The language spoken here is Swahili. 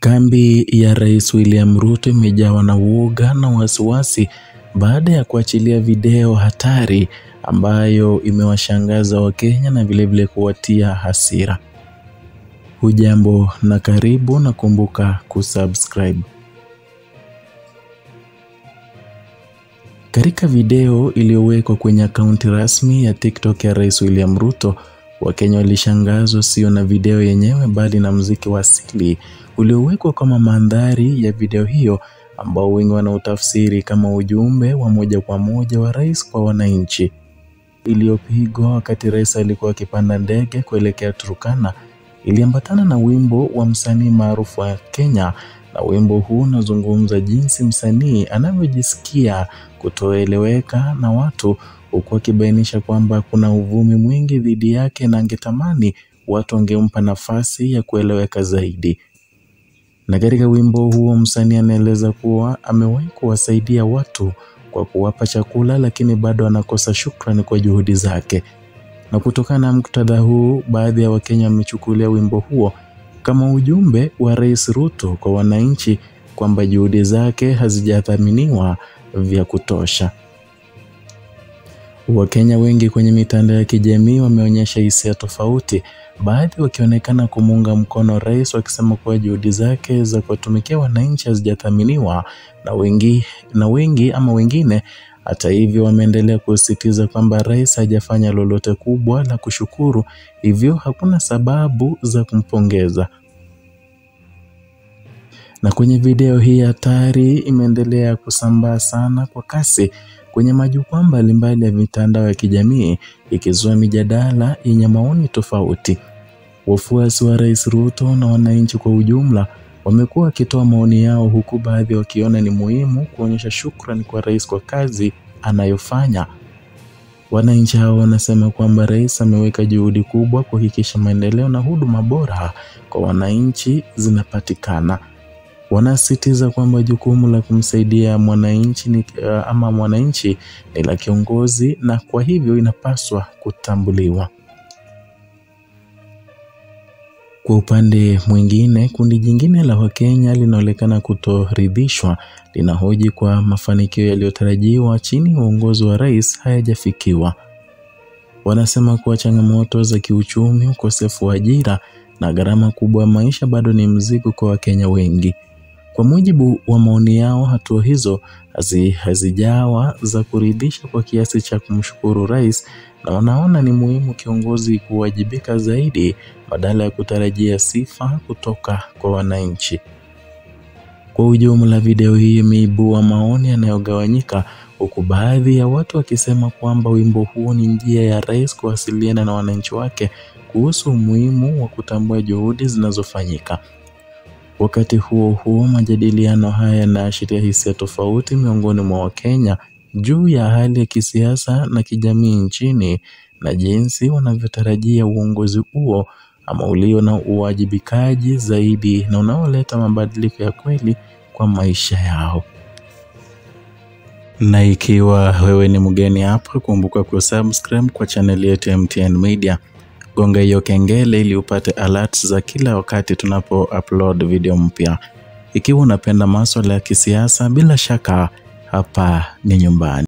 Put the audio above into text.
Kambi ya Rais William Ruto imejawa na uoga na wasiwasi baada ya kuachilia video hatari ambayo imewashangaza Wakenya na vilevile kuwatia hasira. Hujambo na karibu na kumbuka kusubscribe. Katika video iliyowekwa kwenye akaunti rasmi ya TikTok ya Rais William Ruto, Wakenya walishangazwa sio na video yenyewe bali na muziki wa asili uliowekwa kama mandhari ya video hiyo ambao wengi wanautafsiri kama ujumbe wa moja kwa moja wa rais kwa wananchi, iliyopigwa wakati rais alikuwa akipanda ndege kuelekea Turkana. Iliambatana na wimbo wa msanii maarufu wa Kenya, na wimbo huu unazungumza jinsi msanii anavyojisikia kutoeleweka na watu, huku akibainisha kwamba kuna uvumi mwingi dhidi yake na angetamani watu wangempa nafasi ya kueleweka zaidi. Na katika wimbo huo msanii anaeleza kuwa amewahi kuwasaidia watu kwa kuwapa chakula, lakini bado anakosa shukrani kwa juhudi zake. Na kutokana na muktadha huu, baadhi ya Wakenya wamechukulia wimbo huo kama ujumbe wa Rais Ruto kwa wananchi kwamba juhudi zake hazijathaminiwa vya kutosha. Wakenya wengi kwenye mitandao ya kijamii wameonyesha hisia tofauti, baadhi wakionekana kumuunga mkono rais wakisema kuwa juhudi zake za kuwatumikia wananchi hazijathaminiwa na wengi, na wengi ama wengine hata hivyo wameendelea kusisitiza kwamba rais hajafanya lolote kubwa la kushukuru, hivyo hakuna sababu za kumpongeza. Na kwenye video hii hatari imeendelea kusambaa sana kwa kasi kwenye majukwaa mbalimbali ya mitandao ya kijamii ikizua mijadala yenye maoni tofauti. Wafuasi wa Rais Ruto na wananchi kwa ujumla wamekuwa wakitoa maoni yao, huku baadhi wakiona ni muhimu kuonyesha shukrani kwa rais kwa kazi anayofanya. Wananchi hao wanasema kwamba rais ameweka juhudi kubwa kuhakikisha maendeleo na huduma bora kwa wananchi zinapatikana. Wanasisitiza kwamba jukumu la kumsaidia mwananchi ni, uh, ama mwananchi ni la kiongozi na kwa hivyo inapaswa kutambuliwa. Kwa upande mwingine, kundi jingine la Wakenya linaonekana kutoridhishwa, linahoji kwa mafanikio yaliyotarajiwa chini ya uongozi wa rais hayajafikiwa. Wanasema kuwa changamoto za kiuchumi, ukosefu wa ajira na gharama kubwa ya maisha bado ni mzigo kwa Wakenya wengi. Kwa mujibu wa maoni yao, hatua hizo hazi, hazijawa za kuridhisha kwa kiasi cha kumshukuru rais, na wanaona ni muhimu kiongozi kuwajibika zaidi badala ya kutarajia sifa kutoka kwa wananchi. Kwa ujumla, video hii imeibua maoni yanayogawanyika, huku baadhi ya watu wakisema kwamba wimbo huo ni njia ya rais kuwasiliana na wananchi wake kuhusu umuhimu wa kutambua juhudi zinazofanyika. Wakati huo huo, majadiliano haya yanaashiria hisia tofauti miongoni mwa Wakenya juu ya hali ya kisiasa na kijamii nchini na jinsi wanavyotarajia uongozi huo ama ulio na uwajibikaji zaidi na unaoleta mabadiliko ya kweli kwa maisha yao. Na ikiwa wewe ni mgeni hapa, kumbuka kusubscribe kwa channel yetu ya MTN Media. Gonga hiyo kengele ili upate alerts za kila wakati tunapo upload video mpya. Ikiwa unapenda masuala ya kisiasa, bila shaka hapa ni nyumbani.